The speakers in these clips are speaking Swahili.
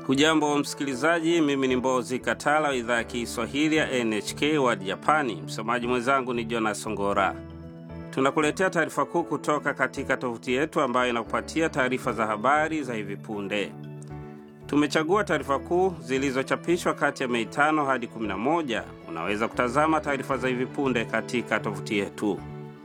Hujambo msikilizaji, mimi ni Mbozi Katala wa idhaa ya Kiswahili ya NHK World Japani. Msomaji mwenzangu ni Jonas Ngora. Tunakuletea taarifa kuu kutoka katika tovuti yetu ambayo inakupatia taarifa za habari za hivi punde. Tumechagua taarifa kuu zilizochapishwa kati ya Mei tano hadi 11. Unaweza kutazama taarifa za hivi punde katika tovuti yetu.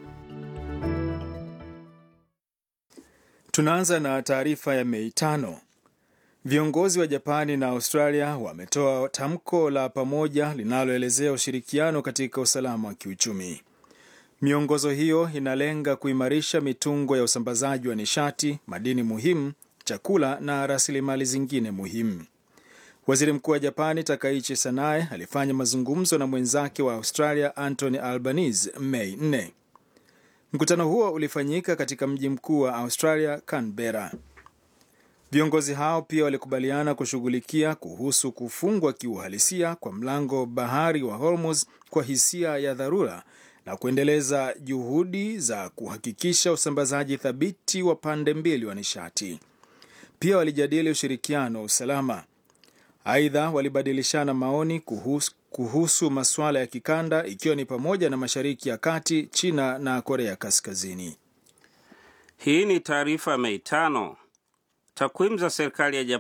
Tunaanza na taarifa ya Mei tano. Viongozi wa Japani na Australia wametoa tamko la pamoja linaloelezea ushirikiano katika usalama wa kiuchumi. Miongozo hiyo inalenga kuimarisha mitungo ya usambazaji wa nishati, madini muhimu, chakula na rasilimali zingine muhimu. Waziri Mkuu wa Japani Takaichi Sanae alifanya mazungumzo na mwenzake wa Australia Anthony Albanese Mei 4. Mkutano huo ulifanyika katika mji mkuu wa Australia, Canberra. Viongozi hao pia walikubaliana kushughulikia kuhusu kufungwa kiuhalisia kwa mlango bahari wa Hormuz kwa hisia ya dharura na kuendeleza juhudi za kuhakikisha usambazaji thabiti wa pande mbili wa nishati. Pia walijadili ushirikiano wa usalama. Aidha, walibadilishana maoni kuhusu, kuhusu masuala ya kikanda ikiwa ni pamoja na Mashariki ya Kati, China na Korea Kaskazini. Hii ni taarifa Mei tano. Takwimu za serikali ya